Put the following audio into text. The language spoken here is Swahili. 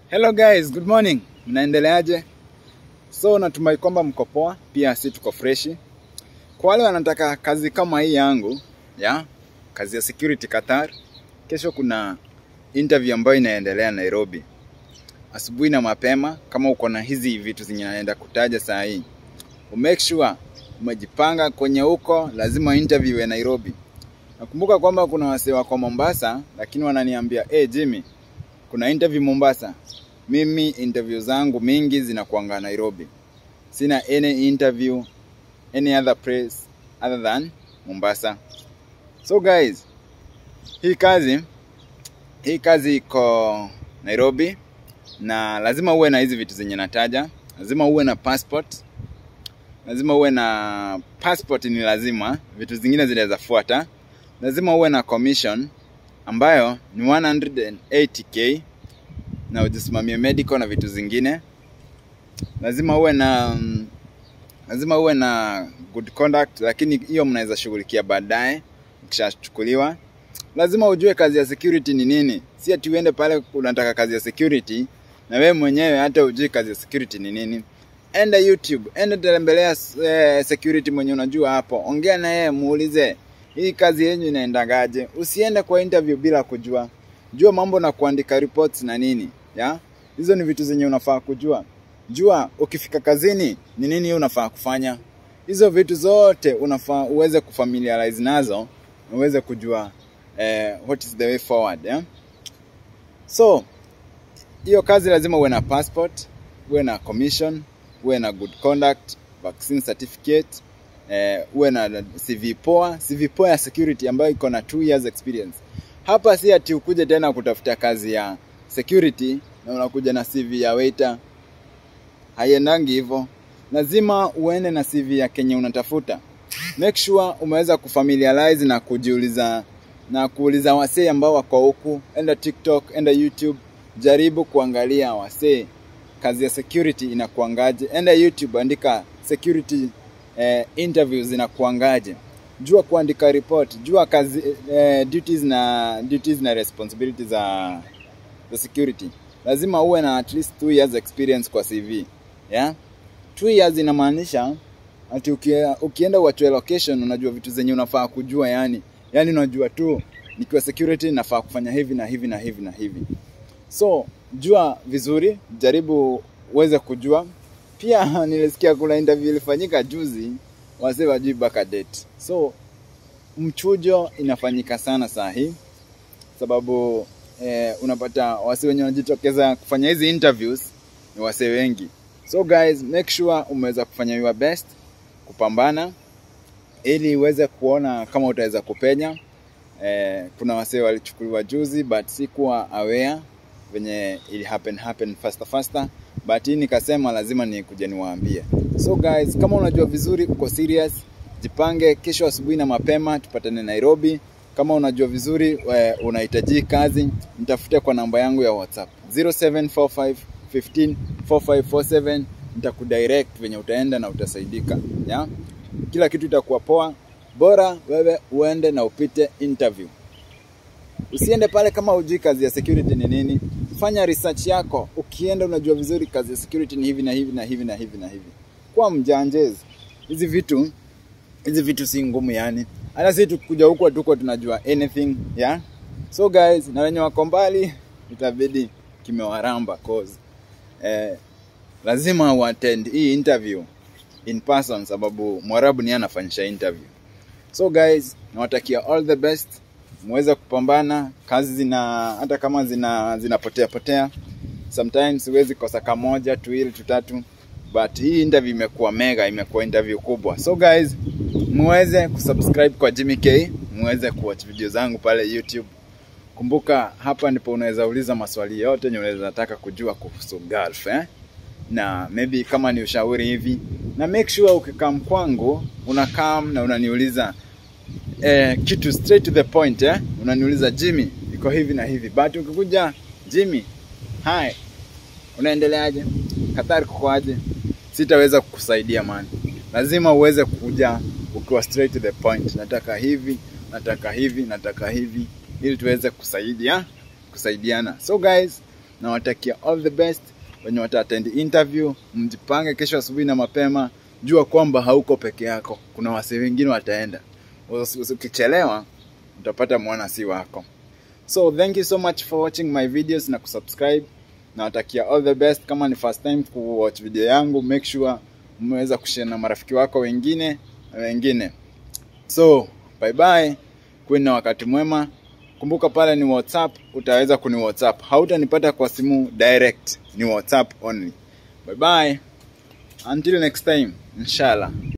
Hello guys, good morning. Mnaendeleaje? So natumai kwamba mko poa, pia si tuko freshi. Kwa wale wanataka kazi kama hii yangu, ya kazi ya security Qatar, kesho kuna interview ambayo inaendelea Nairobi. Asubuhi na mapema, kama uko na hizi vitu zenye naenda kutaja saa hii, umake sure umejipanga kwenye huko, lazima interview iwe Nairobi. Nakumbuka kwamba kuna wasee wako Mombasa, lakini wananiambia hey, Jimmy, kuna interview Mombasa. Mimi interview zangu mingi zinakuanga Nairobi. Sina any interview any other place other than Mombasa. So guys, hii kazi hii kazi iko Nairobi na lazima uwe na hizi vitu zenye nataja. Lazima uwe na passport. Lazima uwe na passport, ni lazima. Vitu zingine zinaweza fuata. Lazima uwe na commission ambayo ni 180k na ujisimamie medical na vitu zingine. Lazima uwe na mm, lazima uwe na good conduct, lakini hiyo mnaweza shughulikia baadaye ukishachukuliwa. Lazima ujue kazi ya security ni nini, si ati uende pale unataka kazi ya security na wewe mwenyewe hata ujui kazi ya security ni nini. Enda YouTube, enda tembelea eh, security mwenye unajua hapo, ongea na yeye, muulize hii kazi yenyu inaendagaje. Usiende kwa interview bila kujua. Jua mambo na kuandika reports na nini ya hizo ni vitu zenye unafaa kujua. Jua ukifika kazini ni nini unafaa kufanya. Hizo vitu zote unafaa uweze kufamiliarize nazo na uweze kujua eh, what is the way forward yeah? So hiyo kazi lazima uwe na passport, uwe na commission, uwe na good conduct, vaccine certificate, eh, uwe na CV poa, CV poa ya security ambayo iko na 2 years experience. Hapa si ati ukuje tena kutafuta kazi ya security na unakuja na CV ya waiter. Haiendangi hivyo. Lazima uende na CV ya kenye unatafuta. Make sure umeweza kufamiliarize na kujiuliza na kuuliza wasee ambao wako huku. Enda TikTok, enda YouTube, jaribu kuangalia wasee kazi ya security inakuangaje. Enda YouTube, andika security eh, interviews inakuangaje. Jua kuandika report, jua kazi eh, duties na duties na responsibilities za za security. Lazima uwe na at least 2 years experience kwa CV. Yeah? 2 years inamaanisha ati ukie, ukienda uachwe location unajua vitu zenye unafaa kujua yani. Yani unajua tu nikiwa security nafaa kufanya hivi na hivi na hivi na hivi. So, jua vizuri, jaribu uweze kujua. Pia nilisikia kuna interview ilifanyika juzi, wasee wajui baka date. So, mchujo inafanyika sana saa hii sababu eh, unapata wase wenye wanajitokeza kufanya hizi interviews ni wase wengi. So guys, make sure umeweza kufanya your best kupambana ili uweze kuona kama utaweza kupenya. Eh, kuna wasee walichukuliwa juzi but sikuwa aware venye ili happen happen faster faster but hii nikasema lazima nikuje niwaambie. So guys, kama unajua vizuri uko serious, jipange kesho asubuhi na mapema tupatane Nairobi. Kama unajua vizuri we, unahitaji kazi, nitafute kwa namba yangu ya WhatsApp 0745 15 4547 nitakudirect venye utaenda na utasaidika. Ya? Kila kitu itakuwa poa, bora wewe uende na upite interview. Usiende pale kama hujui kazi ya security ni nini. Fanya research yako. Ukienda unajua vizuri kazi ya security ni hivi na hivi na hivi na hivi na hivi. Kwa mjanjezi. Hizi vitu hizi vitu si ngumu yani. Hata sisi tukuja huko tuko tunajua anything, yeah? So guys, na wenye wako mbali itabidi kimewaramba cause eh, lazima uattend hii interview in person sababu Mwarabu ni anafanyisha interview. So guys, nawatakia all the best muweze kupambana. Kazi zina hata kama zina zinapotea potea, sometimes huwezi kosa kamoja tuwili tutatu, but hii interview imekuwa mega, imekuwa interview kubwa. So guys, muweze kusubscribe kwa Jimmy K, muweze kuwatch video zangu pale YouTube. Kumbuka hapa ndipo unaweza uliza maswali yote yenye unaweza taka kujua kuhusu golf eh? na maybe kama ni ushauri hivi, na make sure ukikam kwangu unakam na unaniuliza eh, kitu straight to the point eh? Unaniuliza Jimmy, iko hivi na hivi, but ukikuja Jimmy, hi, unaendeleaje? Qatar kukoaje? Sitaweza kukusaidia man, lazima uweze kuja ukiwa straight to the point. Nataka hivi, nataka hivi, nataka hivi, ili tuweze kusaidia kusaidiana. So guys, nawatakia all the best wenye wataattend interview mjipange kesho asubuhi na mapema jua kwamba hauko peke yako kuna wasee wengine wataenda Usi- usi- ukichelewa utapata mwana si wako so thank you so much for watching my videos na kusubscribe nawatakia all the best kama ni first time kuwatch video yangu make sure mmeweza kushare na marafiki wako wengine na wengine so bye bye kuwe na wakati mwema kumbuka pale ni whatsapp utaweza kuni whatsapp hautanipata kwa simu direct ni whatsapp only bye bye until next time inshallah